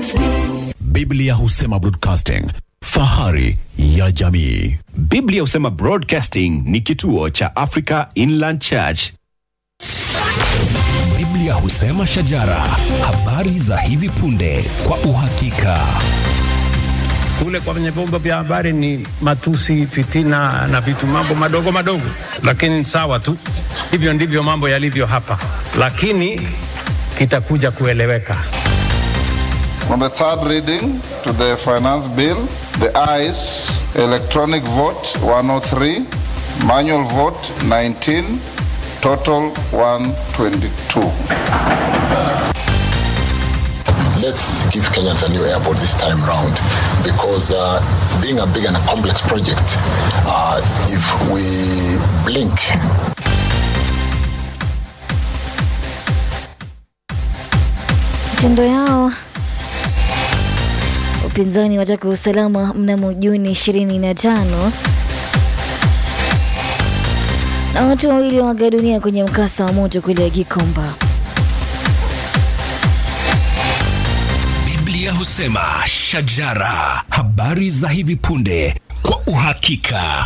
Biblia husema broadcasting, fahari ya jamii. Biblia husema Broadcasting ni kituo cha Africa Inland Church. Biblia husema shajara, habari za hivi punde kwa uhakika. kule kwenye vyombo vya habari ni matusi, fitina na vitu mambo madogo madogo, lakini sawa tu. Hivyo ndivyo mambo yalivyo hapa, lakini kitakuja kueleweka. On the third reading to the finance bill, the ayes, electronic vote 103, manual vote 19, total 122. let's give Kenyans a new airport this time round because uh, being a big and a complex project, uh, if we blink, Matendo yao upinzani wataka usalama mnamo Juni 25 na watu wawili waaga dunia kwenye mkasa wa moto kule Gikomba. Biblia husema shajara, habari za hivi punde kwa uhakika.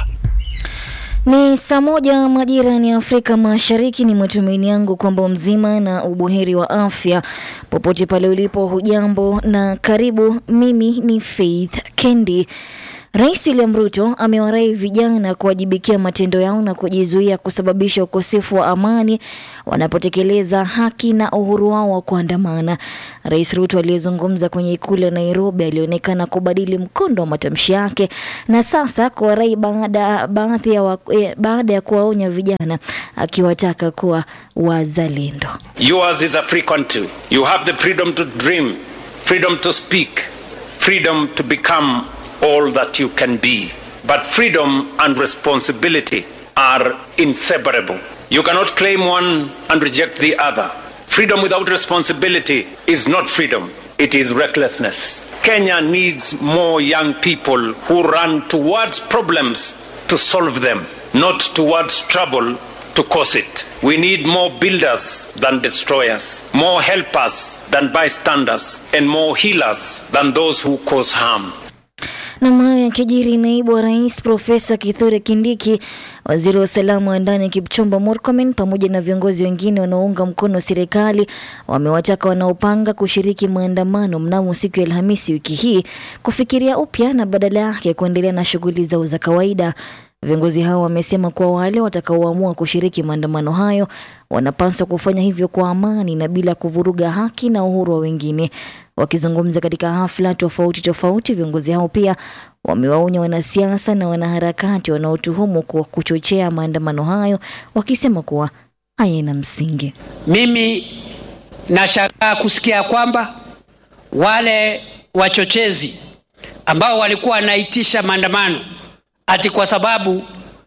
Ni saa moja majira ni Afrika Mashariki. Ni matumaini yangu kwamba mzima na ubuheri wa afya popote pale ulipo. Hujambo na karibu. Mimi ni Faith Kendi. Rais William Ruto amewarai vijana kuwajibikia matendo yao na kujizuia kusababisha ukosefu wa amani wanapotekeleza haki na uhuru wao wa kuandamana. Rais Ruto aliyezungumza kwenye ikulu ya Nairobi alionekana kubadili mkondo wa matamshi yake na sasa kuwarai baada baadhi ya wa, eh, baada ya kuwaonya vijana akiwataka kuwa wazalendo. Yours is a free country. You have the freedom to dream, freedom to speak, freedom to become all that you can be. But freedom and responsibility are inseparable. You cannot claim one and reject the other. Freedom without responsibility is not freedom, it is recklessness. Kenya needs more young people who run towards problems to solve them, not towards trouble to cause it. We need more builders than destroyers, more helpers than bystanders, and more healers than those who cause harm. Na hayo yakijiri, naibu wa rais Profesa Kithure Kindiki, waziri wa usalama wa ndani Kipchumba Murkomen pamoja na viongozi wengine wanaounga mkono serikali wamewataka wanaopanga kushiriki maandamano mnamo siku ya Alhamisi wiki hii kufikiria upya na badala yake kuendelea na shughuli zao za kawaida. Viongozi hao wamesema kuwa wale watakaoamua kushiriki maandamano hayo wanapaswa kufanya hivyo kwa amani na bila kuvuruga haki na uhuru wa wengine. Wakizungumza katika hafla tofauti tofauti, viongozi hao pia wamewaonya wanasiasa na wanaharakati wanaotuhumu kwa kuchochea maandamano hayo, wakisema kuwa hayana msingi. Mimi nashangaa kusikia kwamba wale wachochezi ambao walikuwa wanaitisha maandamano ati kwa sababu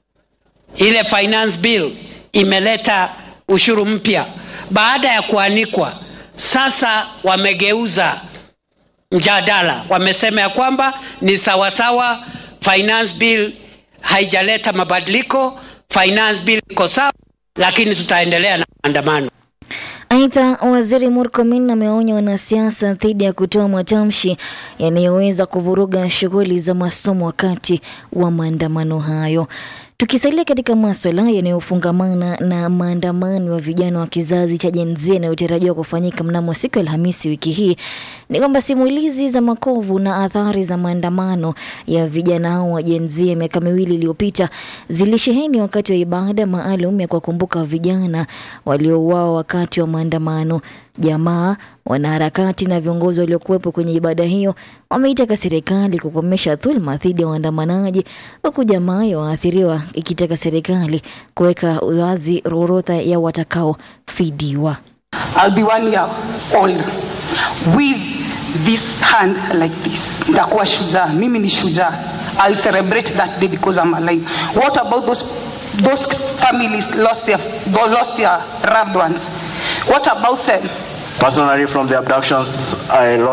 ile finance bill imeleta ushuru mpya, baada ya kuanikwa, sasa wamegeuza mjadala, wamesema ya kwamba ni sawasawa, finance bill haijaleta mabadiliko, finance bill iko sawa, lakini tutaendelea na maandamano. Aidha, waziri Murkomen amewaonya wanasiasa dhidi ya kutoa matamshi yanayoweza kuvuruga shughuli za masomo wakati wa maandamano hayo. Tukisalia katika maswala yanayofungamana na maandamano ya vijana wa kizazi cha Gen Z yanayotarajiwa kufanyika mnamo siku ya Alhamisi wiki hii, ni kwamba simulizi za makovu na athari za maandamano ya vijana hao wa Gen Z ya miaka miwili iliyopita zilisheheni wakati wa ibada maalum ya kuwakumbuka vijana waliouawa wakati wa maandamano. Jamaa, wanaharakati na viongozi waliokuwepo kwenye ibada hiyo wameitaka serikali kukomesha dhuluma dhidi ya waandamanaji, huku jamaa ya waathiriwa ikitaka serikali kuweka wazi orodha ya watakaofidiwa. I'll be one year old with this hand like this. Nitakuwa shujaa. Mimi ni shujaa. I'll celebrate that day because I'm alive. What about those those families lost their lost their loved ones? What about them? Personally, from the abductions, I lost.